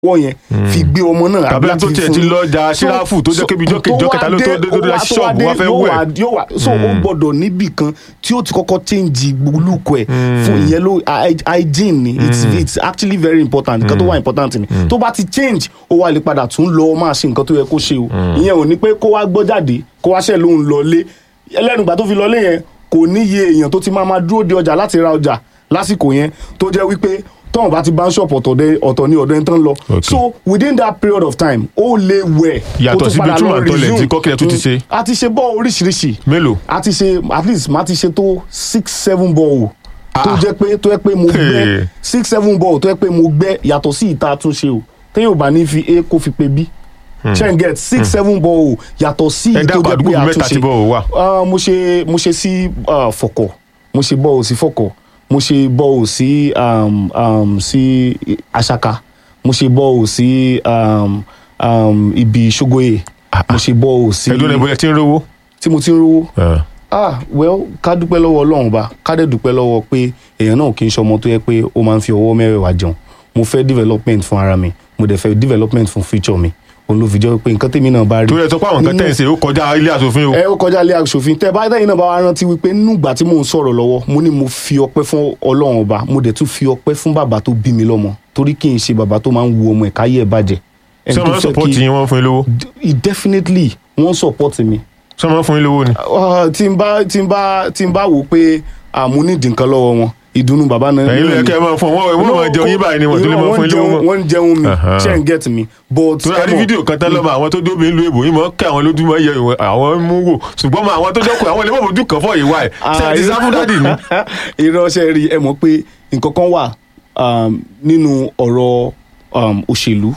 wọ́ yẹn fi gbé ọmọ náà tàbí ẹni tó láti tiẹ̀ fún- ti lọ ja So- síráfù tó jẹ́ so- kébi ìjọ́ kejì, tó ìjọ́ wá kẹta ló dé- tó dé ó lórí wá- tó ṣọ́ọ̀bù dé, wá fẹ́ yóò wẹ̀. wá- yóò wá so ó gbọ́dọ̀ níbì kan tí ó ti kọ́kọ́ change gbólúkọ ẹ̀ fún ìyẹn ló hy- hygiene ni it's it's actually very important nǹkan tó wà important ni tó bá ti change ó wá lè padà tún lọ máa ṣe nǹkan tó yẹ kó ṣe o ìyẹn ò ní pé kó wá gbọ́ jáde kó wá ṣẹ̀ lóhùn lọlé ẹlẹ́nùgbà tó fi lọlé yẹn kò níye èèyàn tó ti máa máa dúró de ọjà láti ra ọjà lásìkò yẹn tó jẹ́ wípé tọ́wọ́n bá ti bá ń ṣọ̀pọ̀ ọ̀tọ̀ dé- ọ̀tọ̀ ní ọ̀dọ̀ ẹni tán lọ Okay. so within that period of time ó lè wẹ̀ kó Yàtọ̀ tún sí padà Bituma lọ and toilet resume. tí Kọ́kílẹ̀ tún ti ṣe. Mm. a ti ṣe bọ́ọ̀ oríṣiríṣi mélòó. a ti ṣe at least ma ti ṣe tó six seven ball tó Ah. jẹ́ pé tó yẹ pé mo Hey. gbẹ́ six seven ball tó yẹ pé mo gbẹ́ yàtọ̀ sí ìta àtúnṣe o téèyàn ò bá ní fi a kó fi pe b ṣe n get six seven ball yàtọ̀ sí ẹ ìyí tó dákun jẹ́ àdúgbò pé mẹ́ta tí àtúnṣe bọ́ọ̀ wà. Ah, mo ṣe mo ṣe sí ah, fọkọ mo ṣe bọ́ọ̀ sí fọkọ mo ṣe bọ́ọ̀ sí um, um, sí aṣaka mo ṣe bọ́ọ̀ sí um, um, ibi ṣogoye mo ṣe bọ́ọ̀ sí ẹdún ẹbọ ẹ ti ń rówó. tí mo ti ń rówó ah well ká dúpẹ́ lọ́wọ́ ọlọ́run ba ká dẹ̀ dúpẹ́ lọ́wọ́ pé èèyàn náà kì í ṣọmọ tó yẹ pé ó máa ń fi ọwọ́ mẹ́wẹ̀ẹ̀wá jẹun mo fẹ́ development fún ara mi mo dẹ̀ fẹ́ development fún future mi òun ló fi jẹ́ pé nǹkan tèmi náà bá rí torí ẹ sọ pé àwọn nǹkan nínú- tẹ̀ ń ṣe ó kọjá ilé asòfin o. ẹ ó kọjá ilé aṣòfin tẹ bá tẹ̀yin náà bá wá rántí wípé nínú ìgbà tí mò ń sọ̀rọ̀ lọ́wọ́ mo ní mo fi ọpẹ́ fún ọlọ́run ọba mo dẹ̀ tún fi ọpẹ́ fún bàbá tó bí mi lọ́mọ torí kì í ṣe bàbá tó máa ń wo ọmọ ẹ̀ káyé ẹ̀ bàjẹ́ Ẹni ṣé tó wọn fẹ́ support kí- yín wọn fún yín lówó. D- definitely wọ́n support mi ṣé wọn fún yín lówó ni. Ah, tí n bá tí n bá tí n bá wò pé àmú nídìí nǹkan lọ́wọ́ wọn ìdùnnú bàbá náà ẹ̀yin ló yẹ kẹ́ ẹ máa fún wọn wọ́n máa jẹun yín báyìí ni wọ́n tó lè máa fún yín lówó mọ́. wọ́n ń jẹun mi Aha. ṣe ń get mi but torí a rí ẹ mọ̀, fídíò kan tán lọ́mọ àwọn tó dóbi ń lu èbò yín mọ́ kí àwọn lójú mọ́ yẹ ìwọ̀n àwọn mú wò ṣùgbọ́n mọ àwọn tó dọ́kọ̀ àwọn lè mọ̀ fojú kan fọ́ ìwà ẹ̀ ṣe ẹ ti sá fún dádì ni. ìránṣẹ́ rí ẹ mọ̀ pé nǹkan kan wà um, nínú ọ̀rọ̀ um, òṣèlú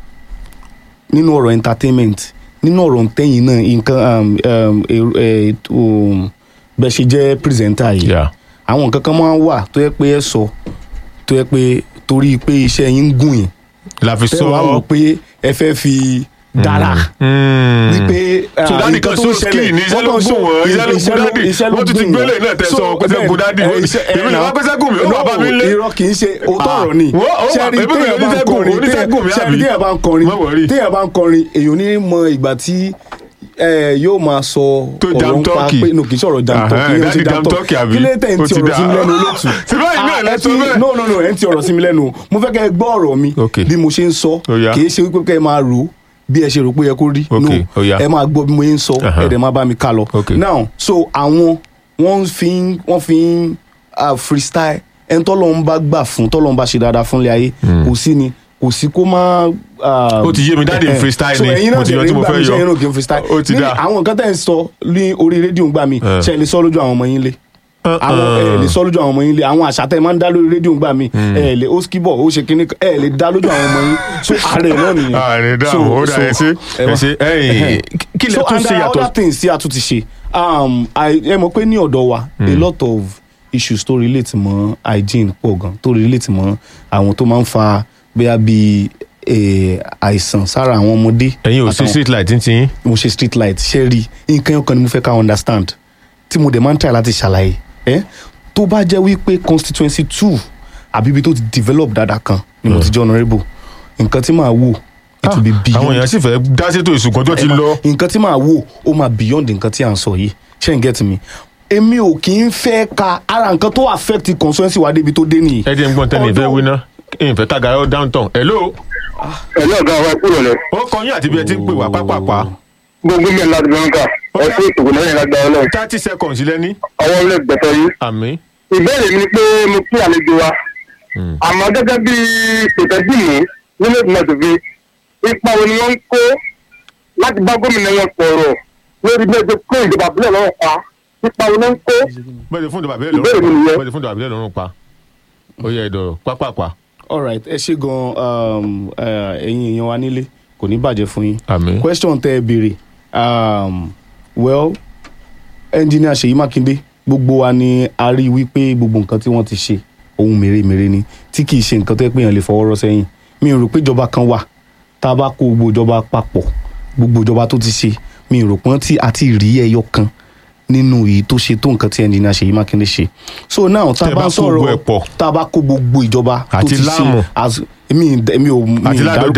nínú ọ̀rọ̀ entertainment nínú ọ̀rọ̀ ntẹ́yìn náà nǹkan um, um, èrò- eh, um, bẹ́ẹ̀ ṣe jẹ́ pírẹsẹ̀ntà yìí Yeah. àwọn nǹkan kan máa ń wà tó yẹ pé ẹ sọ tó yẹ pé torí pé iṣẹ́ yín ń gùn yín la fi tẹ́ wàá wò sọ. pé ẹ fẹ́ fi dára Mm. wípé so ah, dádì nǹkan kan tó so ń skill ṣẹlẹ̀, ní iṣẹ́ ló wọ́n kàn gùn ṣe- wọ́n iṣẹ́ ló iṣẹ́ gùn ló- dádì iṣẹ́ ló wọ́n tún ti gùn gbélé wọ́n. náà tẹ̀ So, sọ pé sẹ́ bẹ́ẹ̀, gùn dádì ẹ, wọ́n iṣẹ́- ẹ, èmi làwọn pẹ́sẹ́ gùn mi ó wà bá mi lé. irọ́ kì í ṣe òótọ́ Ah, ọ̀rọ̀ ni wọ́n- ó wà- ṣẹ́rí èmi bẹ̀rẹ̀ téèyàn bá ń oníṣègùn, kọrin oníṣègùn mi téèyàn- àbí? ṣẹ́rí téèyàn bá ń kọrin Má worry. téèyàn bá ń kọrin èèyàn ní mọ ìgbà tí ẹ, yóò máa sọ Tó ọ̀rọ̀ jam ń pa turkey. pé no kì í sọ̀rọ̀ jam Aha, turkey ìyẹn ò ṣe daddy jam jam turkey turkey àbí? kí lè tẹ̀ ń Ó ti ti ọ̀rọ̀ dá. sí mi lẹ́nu olóòtú Ṣé báyìí náà Ah, lẹ ẹ sọ ti- bẹ́ẹ̀? no no no ẹ̀ ń ti ọ̀rọ̀ sí mi lẹ́nu o. mo fẹ́ kẹ́ ẹ gbọ́ ọ̀rọ̀ mi Okay. bí mo ṣe ń sọ Ó yá. kì í ṣe wípé kẹ́ ẹ máa rò ó bí ẹ ṣe rò pé ó yẹ kó rí Okay, ó yá. ẹ máa gbọ́ bí mo ṣe ń sọ Aha. ẹ dẹ̀ máa bá mi ká lọ Okay. now so àwọn wọ́n fi ń wọ́n fi ń ah, freestyle ẹni tọ́lọ́ ń bá gbà fún tọ́lọ́ ń bá ṣe dáadáa fúnlẹ̀ ayé kò sí ni kò sí kó má. ah, Ó ti yé mi, daddy ń eh, freestyle so ni. ẹ̀yin Mo náà ti yọ dẹ̀ tí mo nígbà fẹ́ mi yọ. ṣe ẹ̀yin náà kì í freestyle Ó ti Ní dá. àwọn nǹkan tẹ̀ ń sọ ní orí rédíò ń gbà mí Eh. ṣe lè sọ lójú àwọn ọmọ yín lé àwọn ẹ lè sọ lójú àwọn ọmọ yín lé àwọn àṣà tẹ máa ń dá lórí rédíò ń gbà mí ẹ lè ó skibọ ó ṣe kinní kan, ẹ lè dá lójú àwọn ọmọ yín so ààrẹ náà nìyẹn ààrẹ So- dáhùn ó dà ẹ ṣe ẹ ẹ wá. ṣe ẹyìn kí lẹ so tún and ṣe there are yàtọ̀ other things tí a tún ti ṣe um, I- ẹ mọ̀ pé ní ọ̀dọ̀ wa a lot of issues tó relate mọ́ hygiene pọ̀ gan tó relate mọ́ àwọn tó máa ń fa bóyá bíi eh, àìsàn sára àwọn ọmọdé ẹ̀yin ò ṣe àtàwọn- street light ti yín mo ṣe street light ṣe rí nǹkan yẹn kan ni mo fẹ́ ká understand tí mo dẹ̀ máa ń try láti ṣàlàyé ẹ́ tó bá jẹ́ wípé constituency two àbí ibi tó ti develop dáadáa kan ni mo ti jẹ́ honourable nǹkan tí màá wò it will be beyond àwọn èèyàn sì fẹ́ dá sétò ìsùnkàn tó ti ẹ máa- lọ nǹkan tí màá wò ó máa beyond nǹkan tí à ń sọ yìí ṣé n get me èmi ò kì í fẹ́ ka ara nǹkan tó affect constituency wa débi tó dé nìyí. ẹ jẹ́ ń gbọ́n tẹ́lẹ̀ ìfẹ́ Although- wíná ìfẹ́ tàgà ó downtown hello ẹ̀lú ọ̀gá wa kúrò lẹ̀ ó kọ yín àti bí ẹ ti ń pè wá pápápá gbogbo mi láti bẹ̀rù ká Ó ẹ yá. fún ìtòkò lẹ́yìn lágbára ọlọ́run thirty seconds lẹ́ni ọwọ́ ilé gbẹ̀tọ̀ yìí. àmì ìbéèrè mi ni pé mo kí àlejò wa àmọ́ gẹ́gẹ́ bí pètẹ́bì mi nínú ìgbìmọ̀ tòfin ipa wo ni wọ́n ń kó láti bá gómìnà wọn sọ̀rọ̀ lórí bí ẹjọ́ kó ìjọba àbúlẹ̀ lọ́wọ́ pa ipa wo ni wọ́n ń kó bẹ́ẹ̀ fún ìdọ̀bà bílẹ̀ Ìbéèrè mi lọ́rùn nìyẹn. bẹ́ẹ̀ fún ìdọ̀bà bílẹ̀ lọ́rùn pa ó yẹ ìdọ̀rọ̀ pápápá alright ẹ ṣe gan um, eh, ẹ̀yin èèyàn wa nílé kò ní bàjẹ́ fún yín. àmì question tẹ ẹ béèrè um, well engineer Ṣèyí Mákindé gbogbo wa ni a rí i wípé gbogbo nǹkan tí wọ́n ti ṣe ohun mèremère ni tí kì í ṣe nǹkan tó yẹ pé èèyàn lè fọwọ́ rọ́ sẹ́yìn mi ò rò pé ìjọba kan wà tá a bá kó gbogbo ìjọba papọ̀ gbogbo ìjọba tó ti ṣe mi ò rò pé tí a ti rí ẹyọ kan nínú èyí tó ṣe tó nǹkan tí ẹnjìnìá Ṣèyí Mákindé ṣe so now tá a Tẹ́ bá bá ń kó gbogbo sọ̀rọ̀ ẹ̀ pọ̀. tá a bá kó gbogbo ìjọba tó Àti ti Láàmù. ṣe as- èmi èmi ò mi Àti ì Ládọ̀jà. dárúkọ